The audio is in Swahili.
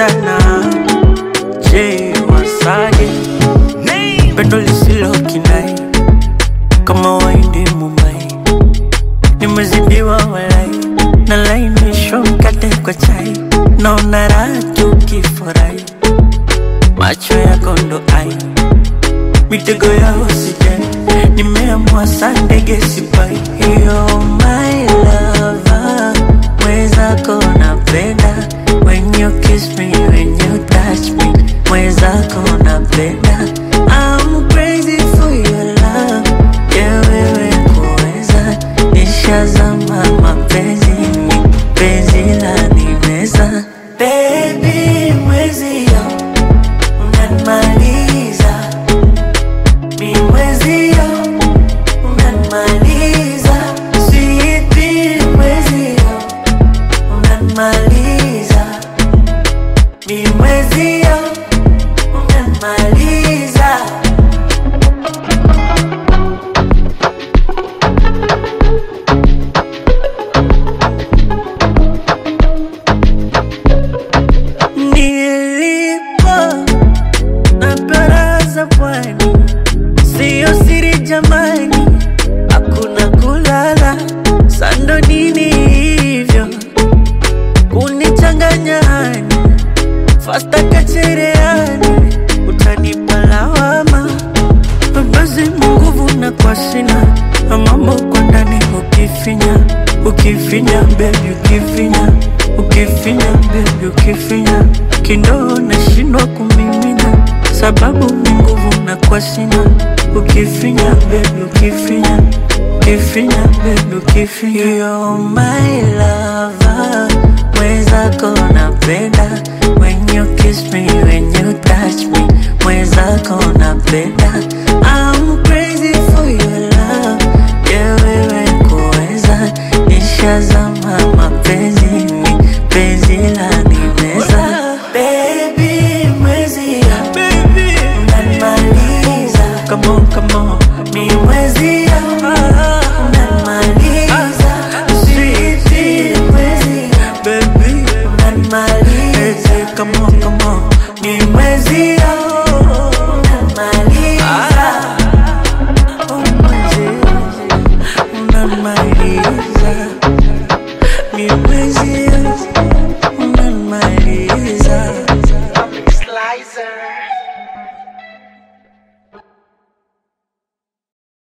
sana je wasaje pendo lisilo kinai kama waindi mumbai nimezidiwa walai nalainishwa mkate kwa chai naona raha tukifurahi macho yako ndo ai mitego yao sijai nimeamua saa ndege sipai hiyo my lover mwezako napenda when you kiss me when you touch me mwezako napenda I'm crazy for your love yeah wewe kuweza nishazama mapenzini penzi la nimeza baby mwezio unanimaliza mi mwezio unanimaliza sweetie mwezio unanimaliza mi mwezio unanimaliza nilipo na baraza pwani, siyo siri jamani, hakuna kulala sando nini hivyo kunichanganya hani fasta kachereani, utanipa lawama basi nguvu na kwa sina mambo kwa ndani ukifinya ukifinya bebi ukifinya ukifinya bebi ukifinya kindoo nashindwa kumimina sababu ni nguvu na kwa sina ukifinya bebi ukifinya ukifinya bebi ukifinya You're my lover mwezako napenda when you kiss me when you touch me mwezako napenda I'm crazy for your love yeah wewe kuweza nishazama mapenzini penzi la nimeza baby mwezi baby unanimaliza come on come on mi mwezi unanimaliza sweetie mwezi baby unanimaliza come on come on mi mwezi unanimaliza oh mwezi unanimaliza mi mwezi unanimaliza Slicer.